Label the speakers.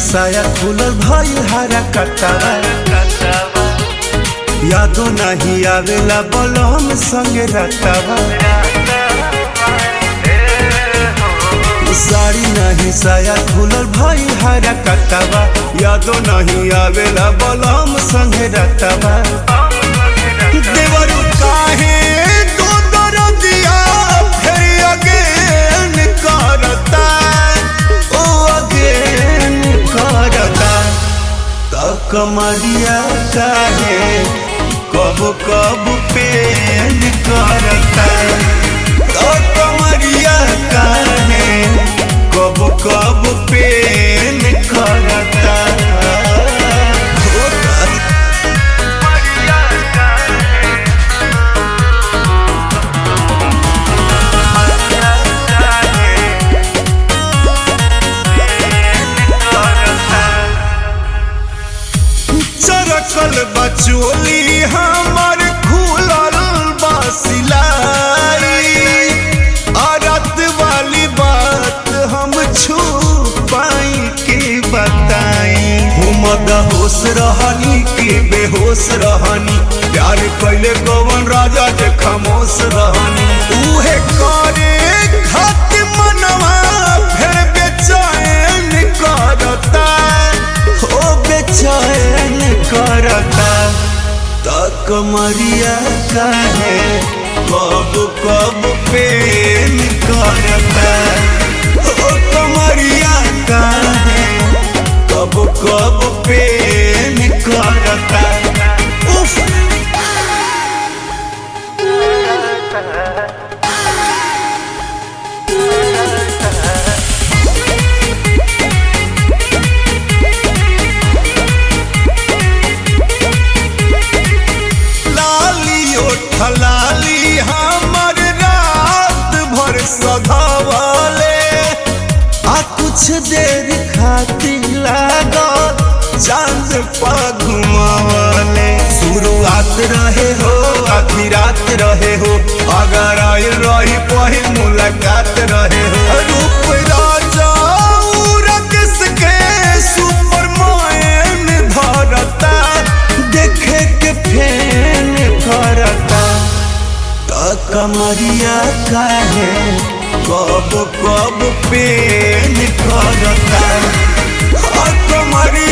Speaker 1: साया खुलल भइल हरा कटावा यादो नहीं आवेला बलम संगे रटावा साड़ी नहीं साया खुलल भइल हरा कटावा यादो नहीं आवेला बलम संगे रटावा देवरु काहे दो दरदिया फेर अगेन करता ओ अगेन करता त कमरिया काहे कब कब पेन करता त कमरिया काहे कब कब पेन करता होता चरकल बचोली हमर खुलल बसिलाई अरत वाली बात हम छू पाई के बताई हम होश रहनी के बेहोश रहनी प्यार कैले गवन राजा जे खामोश रहनी उहे करे खत मनवा फिर बेचैन करता हो बेचैन करता तक मरिया काहे कब कब पेन करता हो कमरिया काहे कब कब पेन करता उफ लाली ओठलाली हमर रात भर सधावले आ कुछ देर खातिर लागल चांद पा घुमावले शुरुआत रहे हो आधी रात रहे हो अगर आयल रही पहिल मुलाकात रहे हो रूप राजा उरकस के सुपर मायन धरता देखे के फेन करता त कमरिया काहे कब कब पेन करता आ कमरिया